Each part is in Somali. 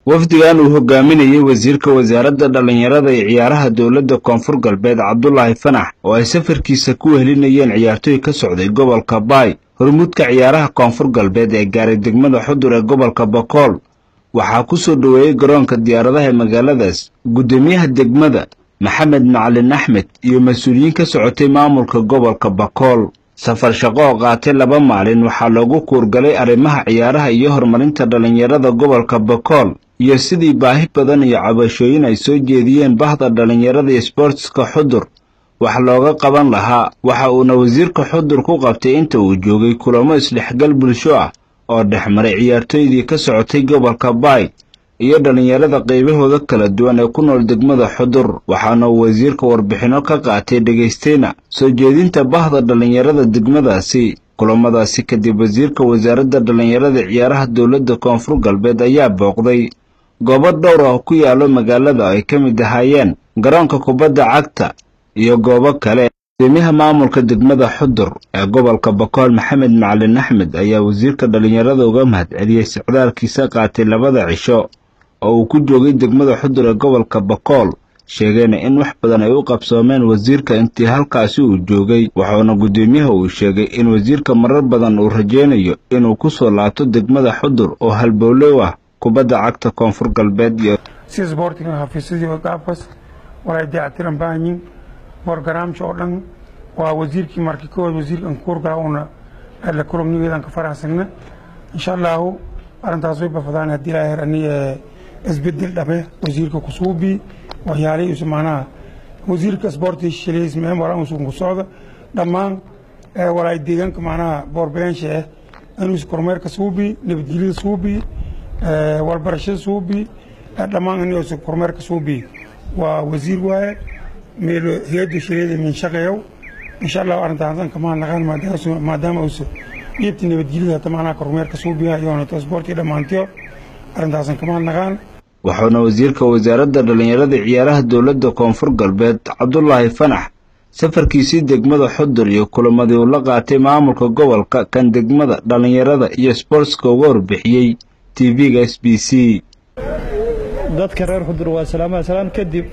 wafdigan uu hogaaminayey wasiirka wasaaradda dhallinyarada iyo ciyaaraha dowladda koonfur galbeed cabdulaahi fanax oo ay safarkiisa ku wehelinayeen ciyaartooy ka socday gobolka baay hormuudka ciyaaraha koonfur galbeed ee gaaray degmada xudur ee gobolka bakool waxaa ku soo dhoweeyey garoonka diyaaradaha ee magaaladaas guddoomiyaha degmada maxamed macalin axmed iyo mas-uuliyiin ka socotay maamulka gobolka bakool safar shaqo oo qaatay laba maalin waxaa loogu kuurgalay arrimaha ciyaaraha iyo horumarinta dhallinyarada gobolka bakool iyo sidii baahi badan iyo cabashooyin ay soo jeediyeen bahda dhallinyarada iyo sboortska xudur wax looga qaban lahaa waxa uuna wasiirka xudur ku qabtay inta uu joogay kulamo isdhexgal bulsho ah oo dhex maray ciyaartooydii ka socotay gobolka baay iyo dhallinyarada qaybahooda kala duwan ee ku nool degmada xudur waxaana uu wasiirka warbixinno ka qaatay dhegaystayna soo jeedinta bahda dhallinyarada degmadaasi kulamadaasi kadib wasiirka wasaaradda dhallinyarada ciyaaraha dowladda koonfur galbeed ayaa booqday goobo dhowr oo ku yaalo magaalada ay ka mid ahaayeen garoonka kubadda cagta iyo goobo kale guddoomiyaha maamulka degmada xudur ee gobolka bakool maxamed macalin axmed ayaa wasiirka dhallinyarada uga mahad celiyey socdaalkiisa qaatay labada cisho oo uu ku joogay degmada xudur ee gobolka bakool sheegayna in wax badan ay u qabsoomeen wasiirka intii halkaasi uu joogay waxauna guddoomiyaha uu sheegay in wasiirka marar badan uu rajaynayo inuu ku soo laabto degmada xudur oo halbowlow ah kubadda cagta koonfur galbeed iyo sida sboortiga xafiisyadii gaabkas walay dayactiran baahanyiin borogaraamka oo dhan waa wasiirkii markii kowaad wasiirkan kuurgala uuna la kulognigeedan ka faraxsagna insha allahu arrintaas way bafadaan haddii ilaa heer ani isbedel dhabe wasiirka kusuubi waxyaalihiisu macnaha wasiirka sboorti shiliis meen walaa usugun ku socda dhammaan walaay deegaanka macnaha boorbeensha ah inuusu kormeerka suubi nabadgelyada suubi walbarashada suubi dhammaan inuusu kormeerka suubi waa wasiir waaye meel hay-adda shiriyada min shaqeeyow insha allahu arrintaas kamaan naqaan maadaama uusa dhiibta nabadgelyada hata macnaha kormeerka suubiha iyo sboorti dhammaantiyo arrintaasan kamaan naqaan waxauna wasiirka wasaaradda dhallinyarada ciyaaraha dowladda koonfur galbeed cabdulaahi fanax safarkiisii degmada xudur iyo kulamadii uu la qaatay maamulka gobolka kan degmada dhallinyarada iyo sboortska uga warbixiyey tv-ga s b c dadka reer xudur waa salaamaha salaan kadib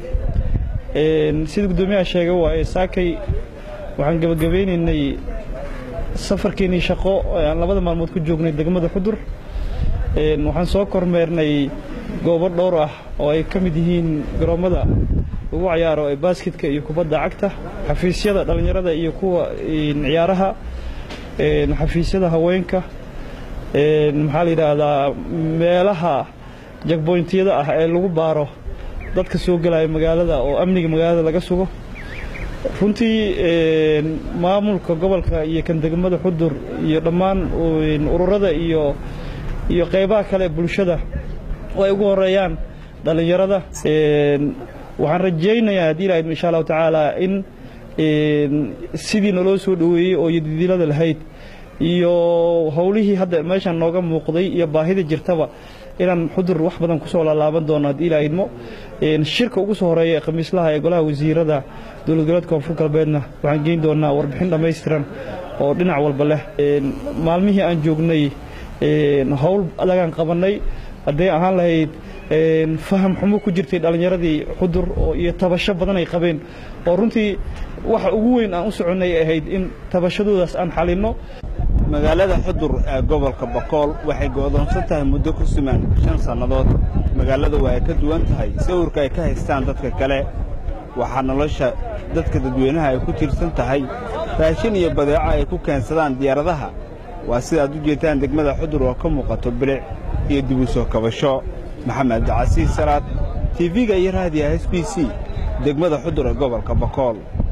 sida guddoomiyaha sheegay waaye saakay waxaan gebagabeynaynay safarkeennii shaqo aan labada maalmood ku joognay degmada xudur waxaan soo kormeernay goobo dhowr ah oo ay ka mid yihiin garoommada lagu cayaaro ee baasketka iyo kubadda cagta xafiisyada dhallinyarada iyo kuwa ciyaaraha xafiisyada haweenka maxaa la yidhaahdaa meelaha jagboyntiyada ah ee lagu baaro dadka soo gelaya magaalada oo amniga magaalada laga sugo runtii maamulka gobolka iyo kan degmada xudur iyo dhammaan ururada iyo iyo qaybaha kale bulshada oo ay ugu horeeyaan dhallinyarada waxaan rajaynayaa haddii ilahayd insha allahu tacaala in sidii naloo soo dhoweeyey oo yodidilada lahayd iyo howlihii hadda meeshaan nooga muuqday iyo baahida jirtaba inaan xudur wax badan kusoo laalaaban doono haddii ilaa idmo shirka ugu soo horeeya ee khamiislaha ee golaha wasiirada dowlad goboleedka koonfur galbeedna waxaan geyn doonaa warbixin dhammaystiran oo dhinac walba leh maalmihii aan joognay howl adagaan qabannay hadday ahaan lahayd faham xumo ku jirtay dhallinyaradii xudur iyo tabasho badan ay qabeen oo runtii waxa ugu weyn aan u soconnay ahayd in tabashadoodaas aan xalinno magaalada xudur ee gobolka bakool waxay go'doonsan tahay muddo ku suman shan sannadood magaalada waa ay ka duwan tahay sawirka ay ka haystaan dadka kale waxaa nolosha dadka dadweynaha ay ku tiirsan tahay raashin iyo badeeco ay ku keensadaan diyaaradaha waa sida aad u jeedtaan degmada xudur oo ka muuqato bilic iyo dib u soo kabasho maxamed casiis salaad tv-ga iyo raadiyaha s b c degmada xudur ee gobolka bakool